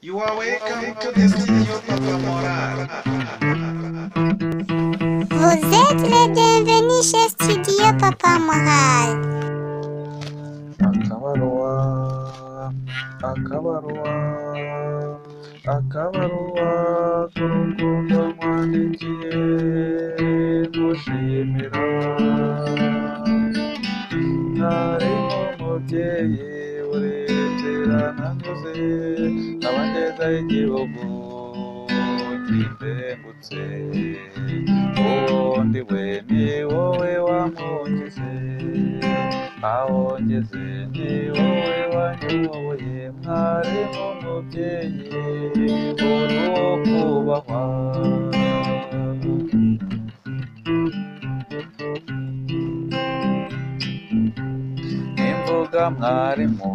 You are welcome to the studio Papa Moral. Vous êtes les bienvenus chez Studio Papa Moral. akabaruwa akabaruwa akabaruwa k'urukundo mwandikiye mushimira ntarimo umubyeyi urebera nanyuze abageza igihugu kimbengutse ubundi we ni wowe wamwungeze aho ngeze ni wowe wanyoboye mwarimu mubyeyi uri uwo kubahwa imbuga mwarimu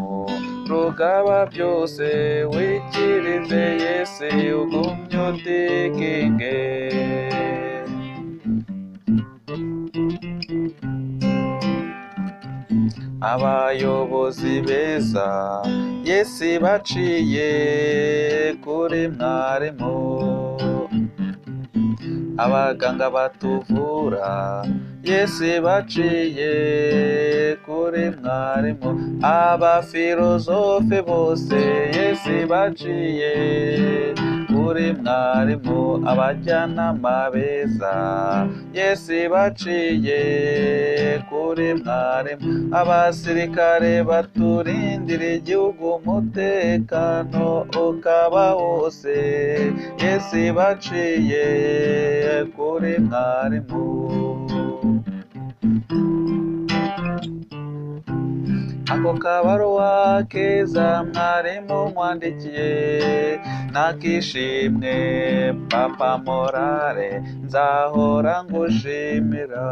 rugaba byose wikirize yese ugumye utikinge abayobozi beza yesi baciye kuri mwarimu abaganga batuvura yesi baciye kuri mwarimu abafilozofe bose yesi baciye kuri mwarimu abajyanama beza yesi baciye kuri mwarimu abasirikare baturindira igihugu umutekano ukaba wose yesi baciye kuri mwarimu ako kabaruwa keza mwarimu mwandikiye nakishimwe papa morale nzahora ngushimira